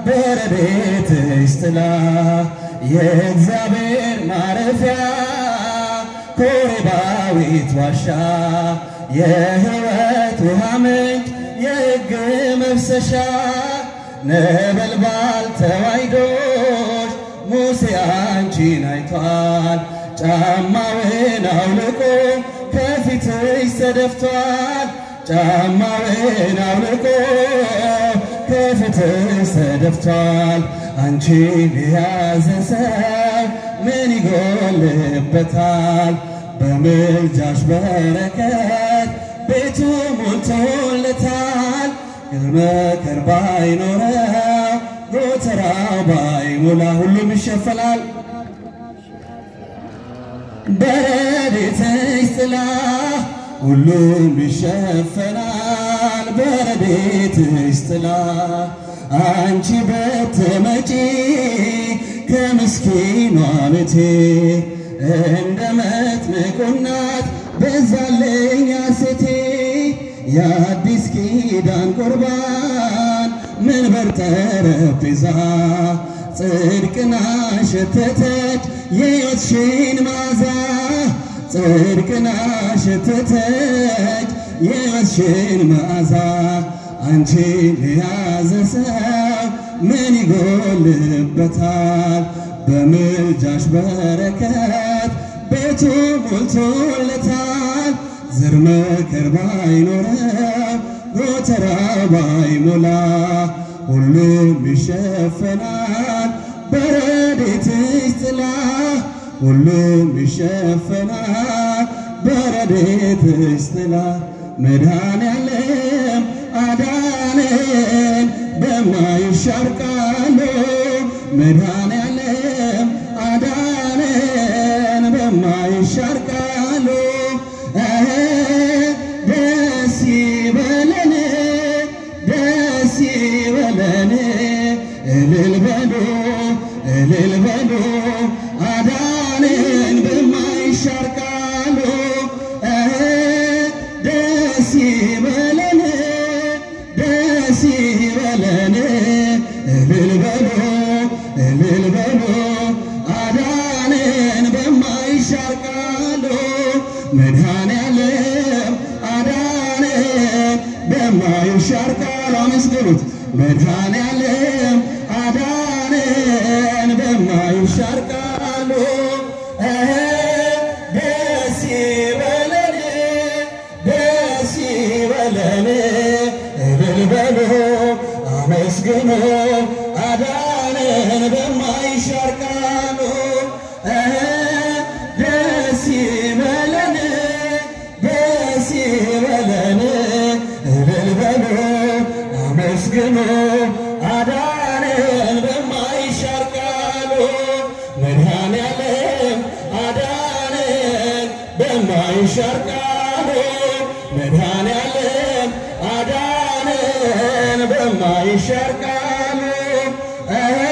በረድኤትሽ ጥላ የእግዚአብሔር ማረፊያ ኮሬባዊት ዋሻ የሕይወት ውሃ ምንጭ የሕግ መፍሰሻ ነበልባል ተዋሕዶሽ ሙሴ አንቺን አይቷል። ጫማውን አውልቆ ከፊትሽ ተደፍቷል። ጫማውን አውልቆ ከፊትሽ ተደፍቷል። አንቺን የያዘ ሰው ምን ይጎልበታል? በምልጃሽ በረከት ቤቱ ሞልቶለታል። መከር ባይኖረው ጎተራው ባይሞላ ሁሉም ይሸፈናል። በረድኤትሽ ጥላ ሁሉም ይሸፈናል። በረድኤትሽ ጥላ አንቺ በትመጪ ከምስኪኗ ቤቴ እንደ መጥምቁ እናት በዛልኝ ሐሴቴ የአዲስ ኪዳን ቁርባን መንበር ጠረጴዛ ጽድቅና ሸተተች የሕይወትሽን መዓዛ ጽድቅና ሸተተች የሕይወትሽን መዓዛ አንቺን የያዘ ሰው ምን ይጎልበታል? በምልጃሽ በረከት ቤቱ ሞልቶለታል። ዘር መከር ባይኖረው ጎተራ ባይሞላ ሁሉም ይሸፈናል በረድኤትሽ ጥላ ሁሉም ይሸፈናል በረድኤትሽ ጥላ መድኃኔዓለም አዳነን በማይሻር ቃሉ መድኃኔዓለም አዳነን በማይሻር ቃሉ ደስ ይበለን ደስ ይበለን እልል በሉ እልል በሉ አዳነን በማይሻር ቃሉ ደስ ይበለን ደስ ይበለን እልል በሉ እልል በሉ አዳነን በማይሻር ቃሉ መድኃኔዓለም አዳነን በማይሻር ቃሉ አመስግኑት መድኃኔዓለም አዳነን በማይሻር ቃሉ ደስ ይበለን ደስ ይበለን እልል በሉ አመስግኑ አዳነን በማይሻር ቃሉ ደስ ይበለን ደስ ይበለን እልል በሉ አመስግኑ አዳነን በማይሻር ቃሉ መድኃኔዓለም አዳነን በማይሻር ቃሉ መድኃኔዓለም አዳነን በማይሻር ቃሉ